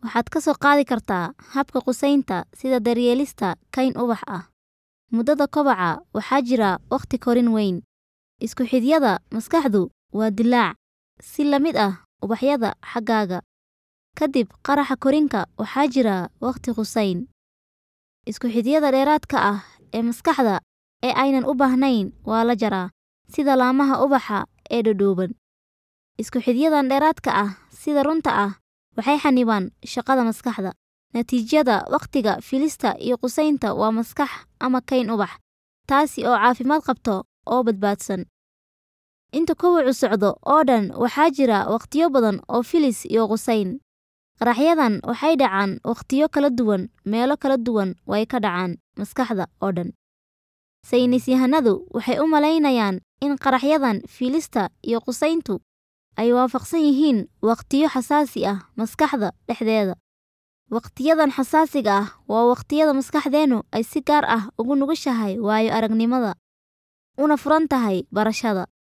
waxaad ka soo qaadi kartaa habka qusaynta sida daryeelista kayn ubax ah. Muddada kobaca waxaa jira waqti korin weyn. Isku xidhyada maskaxdu waa dillaac, si la mid ah ubaxyada xaggaaga. Kadib qaraxa korinka waxaa jira waqti qusayn. Isku xidhyada dheeraadka ah ee maskaxda ee aynan u baahnayn waa la jaraa, sida laamaha ubaxa ee dhudhuuban. Isku xidhyadan dheeraadka ah sida runta ah waxay xannibaan shaqada maskaxda. Natiijada waqtiga filista iyo qusaynta waa maskax ama kayn ubax, taasi oo caafimaad qabto oo badbaadsan. Inta kobacu socdo oo dhan waxaa jira waqtiyo badan oo filis iyo qusayn. Qaraxyadan waxay dhacaan waqtiyo kala duwan, meelo kala duwan way ka dhacaan maskaxda oo dhan. Saynis yahanadu waxay u malaynayaan in qaraxyadan filista iyo qusayntu ay waafaqsan yihiin waqtiyo xasaasi ah maskaxda dhexdeeda. Waqtiyadan xasaasiga ah waa waqtiyada maskaxdeenu ay si gaar ah ugu nugushahay waayo aragnimada, una furan tahay barashada.